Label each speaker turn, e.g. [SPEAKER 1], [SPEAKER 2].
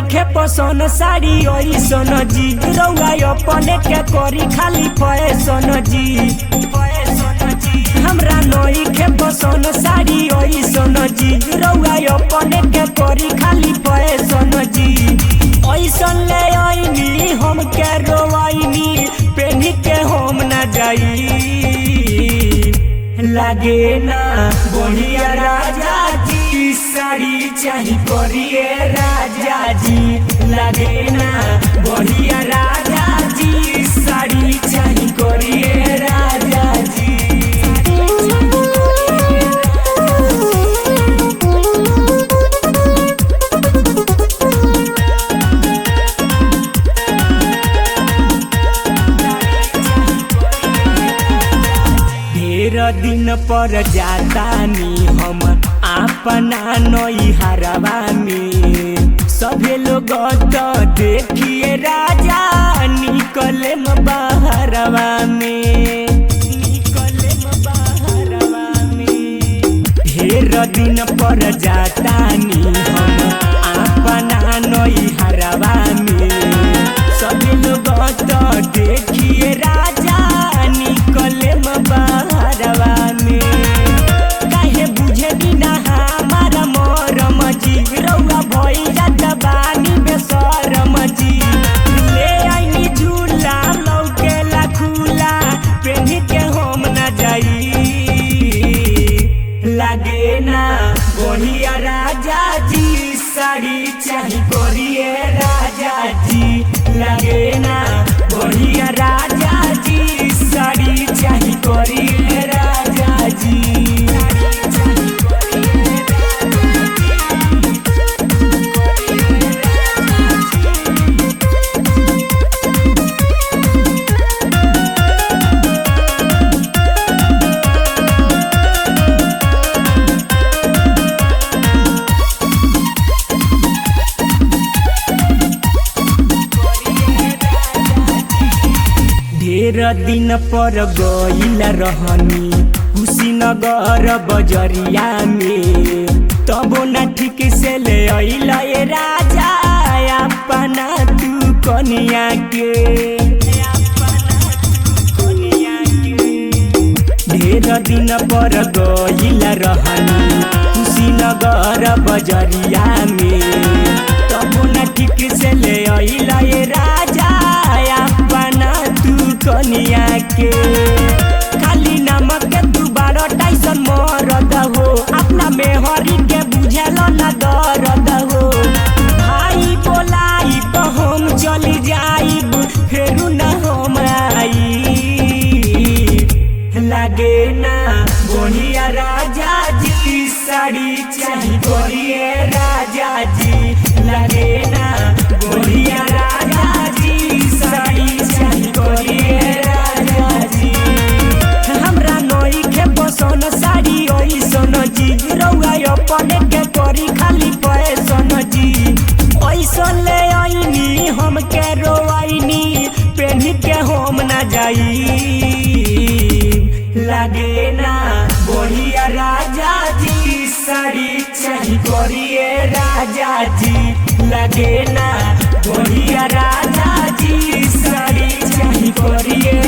[SPEAKER 1] नइखे पसंद साड़ी ओइसन जी रउआ अपने के करी खाली फैशन जी फैशन जी हमरा नइखे पसंद साड़ी ओइसन जी रउआ अपने के करी खाली फैशन जी ओइसन ले आईनी हम के रोवाईनी पेनी के हम ना जाई लागे ना बढ़िया राजा जी साड़ी चाही करिए राजा जी लागे ना बढ़िया राजा जी साड़ी चाही करिए राजा जी ढेर दिन पर जातानी हम अपना नैहरवा में सभे लोग तो देखिए राजा निकले बाहरवा में निकले बाहरवा में ढेर दिन पर जातानी हम अपना नैहरवा में सभी लोग तो देखिए राजा निकले बाहरवा में काहे बुझे बिना हमारा मरम जी रउआ भैया दबानी बेसरम जी ले आईनी झूला लौकेला खुला पेनी के हम ना जाई लागे ना बढ़िया राजा जी साड़ी चाही करिए राजा जी लागे ना बढ़िया राजा जी साड़ी चाही करिए राजा जी ढेर दिन पर गईल रहनी कुशीनगर बजरिया में तबो न ठीक से ले अइल ए राजा अपना तू कनिया के ढेर दिन पर गईल रहनी कुशीनगर बजरिया में तबो न ठीक से ले अइल ए राजा अपना तू कनिया के खाली नमक के तू बारह टाइसन मरद हो अपना मेहरी के बुझल न दर्द हो भाई बोलाई तो हम चली जाइब फेरू न हम आई लागे ना बढ़िया राजा जी साड़ी चाही बढ़िया राजा जी लागे ना बढ़िया राजा जी साड़ी चाही बढ़िया राजा जी हमरा नई के पसंद साड़ी ओइसन जी रउआ अपने के करी खाली फैशन जी ओइसन ले आईनी हम के रोवाईनी पेनी के हम ना जाई लागे ना बढ़िया राजा जी साड़ी चाही करिए राजा जी लागे ना बढ़िया राजा जी साड़ी चाही करिए